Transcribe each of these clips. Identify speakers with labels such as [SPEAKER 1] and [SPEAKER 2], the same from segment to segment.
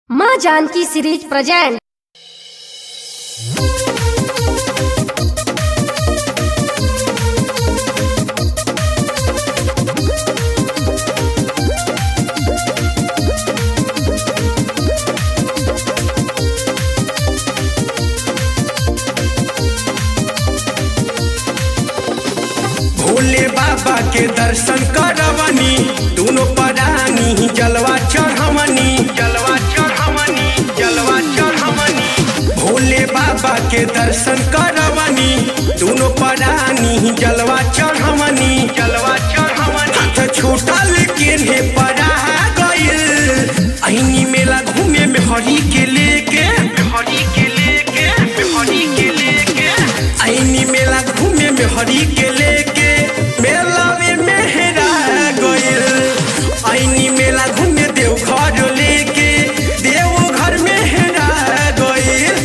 [SPEAKER 1] माँ Janaki series present
[SPEAKER 2] Bhole बाबा के दर्शन करवनी दोनों परानी जलवा चढ़वनी जलवा चढ़वनी जलवा चढ़वनी भोले बाबा के दर्शन करवनी दोनों परानी जलवा चढ़वनी जलवा चढ़वनी हाथ छोटा लेकिन हे परा गइल अहिनी मेला घूमे में हरी के लेके हरी के लेके हरी के लेके आईनी मेला घूमे में हरी के लेके मेला में मेहरा गइल आईनी मेला घूमे देव घर लेके देव घर में हेरा गइल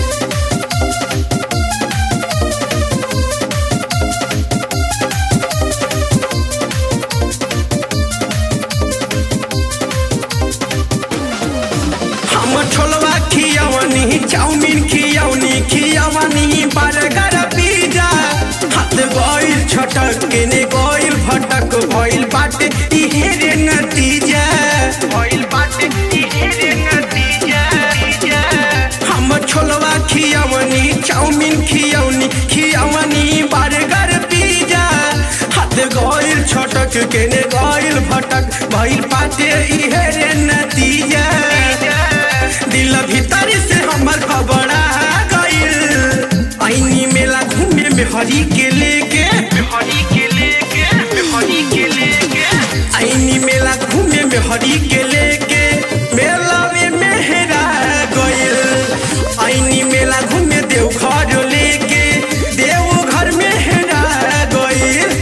[SPEAKER 2] हम छोलवा खियवनी चाउमीन खियवनी खियवनी बर्गर पिज्जा हाथ गइल छटक केने गइल भटक भइल बाटे इहे रे नतीजा भइल बाटे इहे रे नतीजा हम छोलवा खियवनी चाउमीन खियवनी खियवनी बर्गर पिज्जा हाथ गइल छटक केने गइल भटक भइल बाटे इहे रे नतीजा दिल भीतर से हमर खबरा गइल आईनी मेला घूमे में हरी के लेके हरी के लेके हरी के लेके आईनी मेला घूमे में हरी के लेके मेला में मेहरा गइल आईनी मेला घूमे देव घर लेके देव घर में हेरा गइल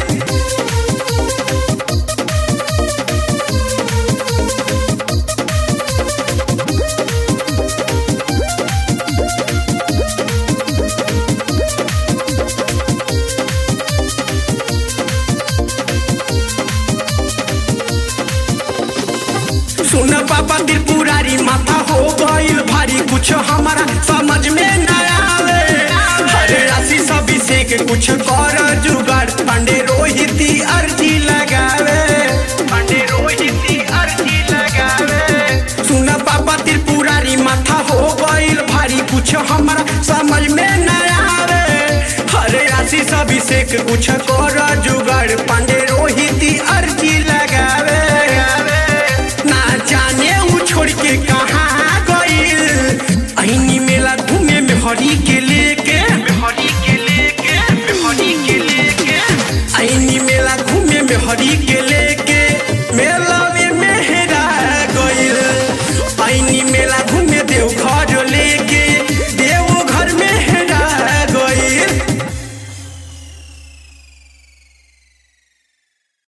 [SPEAKER 2] सुन पापा त्रिपुरारी माथा हो गइल भारी कुछ हमारा समझ में न आवे हरे राशि सब से कुछ कर जुगाड़ पांडे रोहिती अर्जी लगावे पांडे रोहिती अर्जी लगावे सुन पापा त्रिपुरारी माथा हो गइल भारी कुछ हमारा समझ में न आवे हरे राशि सब से कुछ कर जुगाड़ पांडे